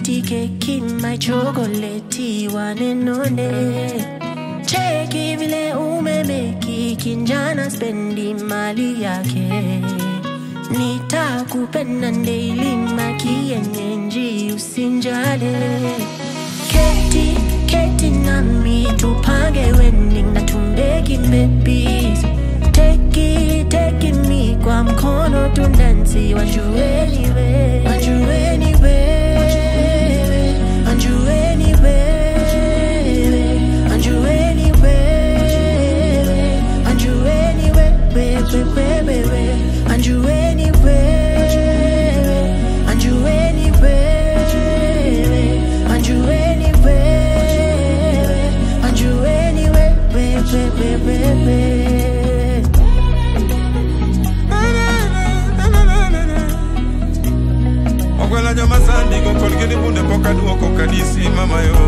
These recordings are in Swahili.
sweetie keki my chokoleti wanenone cheki vile umemeki kinjana spendi mali yake nitakupenda daily makienyenji usinjale keti keti nami tupange wedding na tumbeki babies teki teki mi kwa mkono tundansi wajueni we wajueni wewe wajueni wewe wajueni wewe wajueni wewe wewe wajueni wewe wajueni wewe wajueni wewe wajueni wewe wewe okwela joma sandi go kolgeni bunde pok aduoko kanisi mama yo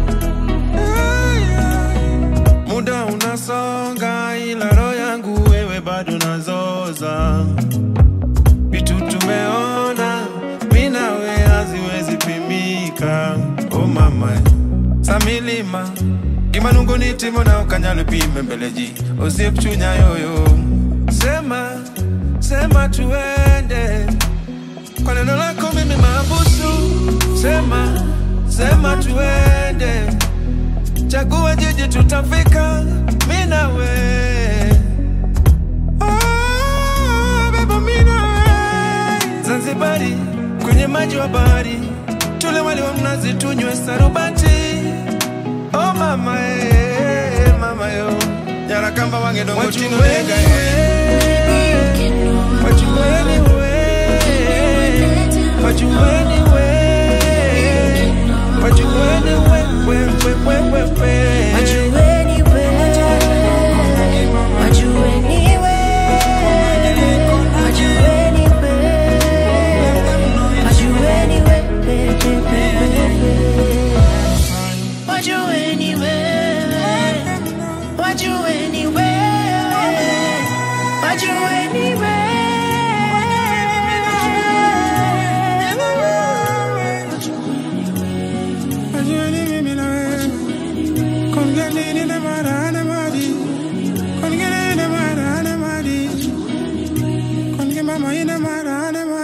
muda unasonga ila roho yangu wewe bado nazoza vitu tumeona mi nawe haziwezi pimika o mama samilima gimanungu ni timo na okanyalo pime mbele ji osiep chunya yoyo sema sema tuende kwa neno lako mimi mabusu sema sema tuende chagua jiji tutafika mi nawe Ah, beba mi nawe zanzibari kwenye maji wa bahari tule wali wa mnazi tunywe sarubati oh mama eh, mama yo nyarakamba wange dongo chino nega wachuweni we wachuweni we wachuweni we we we we we we wajueni we wajueni we wajueni we wajueni we wajueni we wajueni we wajueni we wachuweni mimi na wewe kongeni ni na mara na mari kongeni ni na mara na mari konge mama ina mara na mari